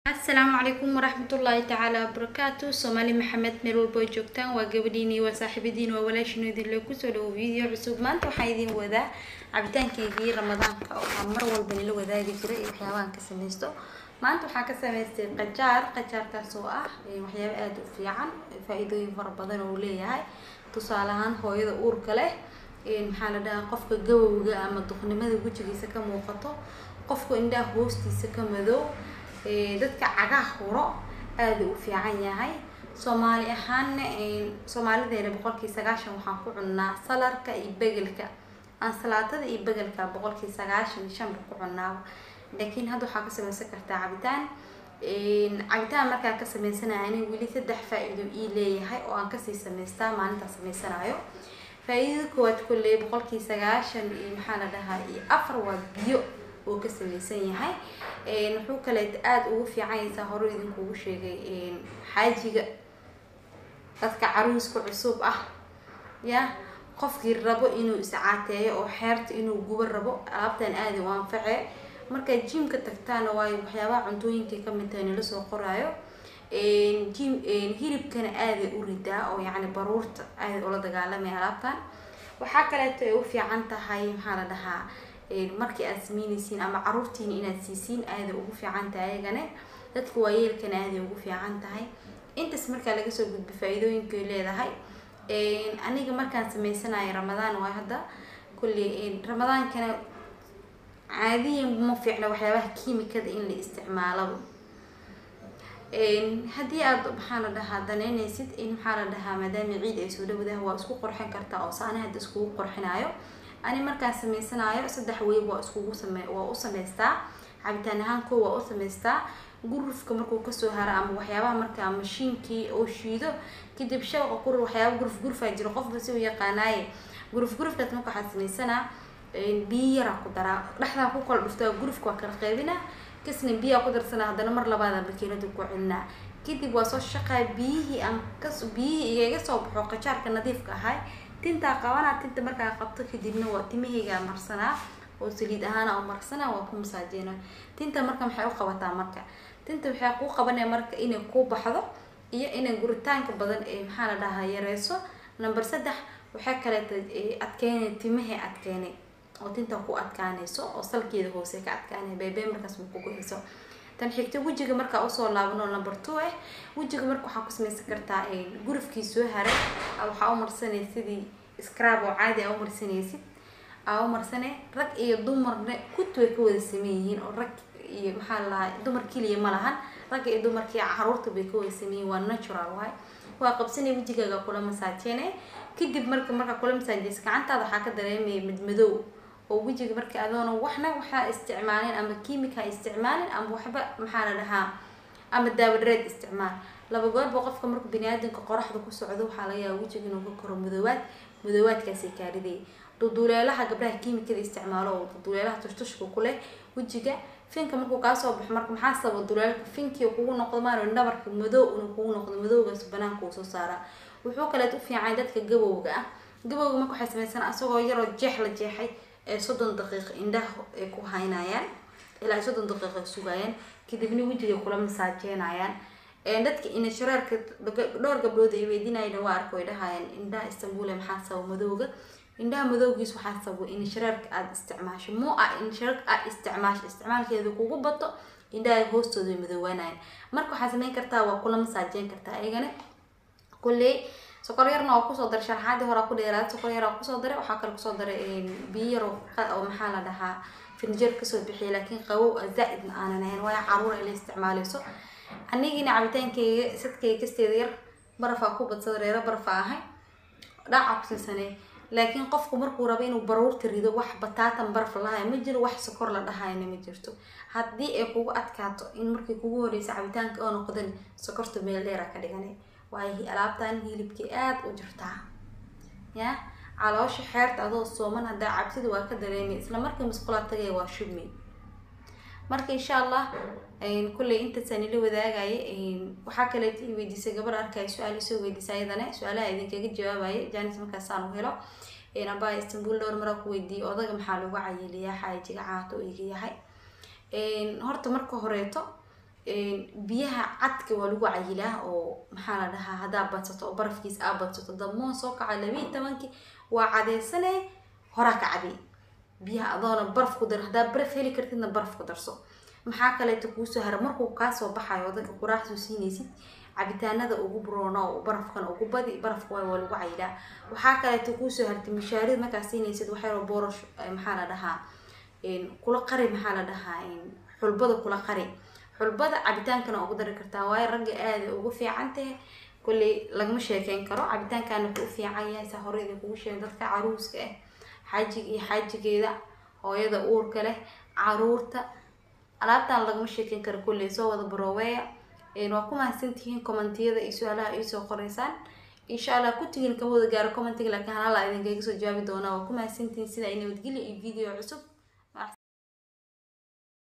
asalaamu calaykum waraxmatullaahi tacaala wabarakaatu soomaali maxamed meel walbo ay joogtaan waa gabadhiini waa saaxiibadiin waa walaashiino idinle kusoo dhawo video cusub maanta waxaan idin wadaa cabitaankeygii ramadaanka oo aan mar walba nila wadaagi jiray iyo waxyaabahan ka samaysto maanta waxaan ka samaystay qajaar qajaarkaas oo ah waxyaabo aada u fiican faa-iidooyin fara badan oo uu leeyahay tusaale ahaan hooyada uurka leh maxaa la dhahaa qofka gabowga ama duqnimada wejigiisa ka muuqato qofka indhaha hoostiisa ka madow dadka cagaha huro aada u fiican yahay soomaali ahaanna soomaalideena boqolkii sagaashan waxaan ku cunnaa salarka iyo begelka ansalaatada iyo begelka boqolkii sagaashan shanba ku cunnaaba laakiin hadda waxaa ka samaysan kartaa cabitaan cabitaan markaa ka sameysanaya aniga weli saddex faa-iido ii leeyahay oo aan kasii samaystaa maalintaa sameysanayo faa-iidada koowaad kolley boqolkii sagaashan iyo maxaa la dhahaa iyo afar waa biyo oo ka samaysan yahay wuxuu kaleet aada ugu fiicanyaysaa hore idinkugu sheegay xaajiga dadka caruuska cusub ah ya qofkii rabo inuu iscaateeyo oo xeerta inuu gubo rabo alaabtan aada u anface markaad jimka tagtaana waayo waxyaabaha cuntooyinkay kamid tahay nala soo qoraayo jim hilibkana aaday u ridaa oo yacni baruurta aada ula dagaalamaya alaabtan waxaa kaleeto ay u fiican tahay maxaa la dhahaa markii aad sameyneysiin ama caruurtiina inaad siisiin aada ugu fiican tahay ayagane dadka waayeelkana aaday ugu fiican tahay intaas markaa laga soo gudba faa-iidooyinkay leedahay aniga markaan sameysanayo ramadaan waa hadda kulli ramadaankana caadiyan ma fiicna waxyaabaha kiimikada in la isticmaalaba haddii aad maxaa la dhahaa daneyneysid in maxaa la dhahaa maadaama ciid ay soo dhawadaha waa isku qorxin kartaa oo saana hadda iskugu qorxinayo ani markaan sameysanayo saddex weyb waa iskugu same waa u sameystaa cabitaan ahaan koo waa u sameystaa gurufka markuu kasoo haro ama waxyaabaha markaa mashiinkii oo shiido kadib shabaqa qurur waxyaaba guruf gurufaa jiro qofba si u yaqaanaaye guruf gurufkaas marka waxaa sameysanaa biyo yaraa ku daraa dhexdaa ku kala dhuftaa gurufka waa kala qeybinaa kasna biyaa ku darsanaa haddana mar labaada bakeelada ku celinaa kadib waa soo shaqaa biyihii aan kas biyihii igaga soo baxo qajaarka nadiifka ahay tintaa qabanaa tinta markaa qabto kadibna waa timahaygaa marsanaa oo saliid ahaana u marsanaa waa ku masaajeena tinta marka maxay u qabataa marka tinta waxay kuu qabanaya marka inay kuu baxdo iyo inay guritaanka badan ee maxaa la dhahaa yareyso number saddex waxay kaleeta adkeynay timahay adkeynay oo tinta ku adkaanayso oo salkeeda hoose ka adkaanay beebee markaas ma kugu hayso tan xigta wejiga markaa usoo laabano number two ah wejiga marka waxaa ku samaysan kartaa gurufkii soo haray waxaa u marsanay sidii scrab oo caadi a u marsanaysid aa u marsane rag iyo dumarna kut way ka wada sameyn yihiin oo rag iyo maxaa lalahaa dumar keliya ma lahan ragga iyo dumarkii caruurta bay ka wada sameyihin waa natural waay waa qabsanay wejigaaga kula masaajeene kadib marka markaa kula masaajeysa gacantaada waxaa ka dareemaya madmadow oo wejiga marka adoona waxna waxaa isticmaalin ama kiimika ha isticmaalin ama waxba maxaa la dhahaa ama daawadareed isticmaal laba goorba qofka marka baniaadanka qoraxda ku socdo waxaa laga yaaba wejiga inuu ka koro madoowaad madoowaadkaasay kaariday duduleelaha gabdhaha kiimikada isticmaalo oo duduleelaha tushtushka ku leh wejiga finka markuu kaasoo baxo marka maxaa sababa duleelka finkii kugu noqdo maaro dhabarka madow inuu kugu noqdo madowgaas banaanka uu soo saaraa wuxuu kaleet u fiican dadka gabowga ah gabowga marka waxay sameysana asagoo yaroo jeex la jeexay ee soddon daqiiq indhaha ay ku haynayaan ilaa soddon daqiiq ay sugayaan kadibna wejiga kula masaajeenayaan dadka inashareerka dhowr gabdhood ay weydiinayna waa arka way dhahayaan indhaha istanbule maxaa sababa madowga indhaha madowgiis waxaa sababa inashareerka aada isticmaasho mu ah inashareerka aada isticmaasho isticmaalkeeda kugu bato indhaha hoostooda way madoowaanayaan marka waxaa sameyn kartaa waa kula masaajeen kartaa ayagana kulley sokor yarna waa kusoo daray sharaxaadii horaa ku dheeraad sokor yar waa kusoo daray waxaa kale kusoo daray biyo yar oo maxaa la dhahaa finjeer kasoo bixiyay laakiin qabow zaa-idna aanan ahayn waayo caruur ay la isticmaaleyso anigina cabitaankeyga sadkeyga kasteeda yar barafaa ku badsada reero barafa ahay dhaaca kusiisanay laakiin qofku markuu rabo inuu baruurta rido wax bataatan baraf lahayo ma jiro wax sokor la dhahayna ma jirto haddii ay kugu adkaato in markii kugu horeysa cabitaanka oo noqdan sokorta meel dheera ka dhiganay waayo alaabtan hilibkii aada u jirtaa ya caloosha xeerta adoo sooman haddaa cabsida waa ka dareemay isla markii musqulaa tagay waa shubmi marka insha allah kulley intaasaan ila wadaagaya waxaa kaleet i weydiisay gabar arkaya su-aal isoo weydiisay ayadana su-aalaha idinkaga jawaabaya janis markaasaan u helo abaa istanbul dhowr maraa ku weydiiyay odaga maxaa lagu cayiliyaa xaajiga caato iga yahay horta marka horeeto biyaha cadka waa lagu cayilaa oo maxaa la dhahaa haddaa badsato oo barafkiis aa badsato damoon soo kaca labiiyi tobankii waa cadeysane horaa ka cabi biyaha adoona baraf ku dar haddaa baraf heli kartidna baraf ku darso maxaa kaleeto kuusoo hara markuu kaasoo baxayo dadka quraaxsoo siinaysid cabitaanada ugu broona oo barafkan ugu badi barafka waay waa lagu cayilaa waxaa kaleeto kuusoo hartay mishaarida markaa siinaysid waxyaro boorash maxaa la dhahaa kula qari maxaa la dhahaa xulbada kula qari xulbada cabitaankana ugu dari kartaa waayo ragga aada ugu fiican tahay kolley lagama sheekeyn karo cabitaankan wuxuu u fiican yahay saa horeyda kugu sheegay dadka caruuska ah xaajiga iyo xaajigeeda hooyada uurka leh caruurta alaabtan lagama sheekeyn karo kolley soo wada barooweya waa ku mahadsantihiin commentiyada iyo su-aalaha iisoo qoreysaan insha allah kutigin kama wada gaaro commentiga laakiin halala idinkaga soo jawaabi doonaa waa ku mahadsantihiin sida ay nabadgelya iyo video cusub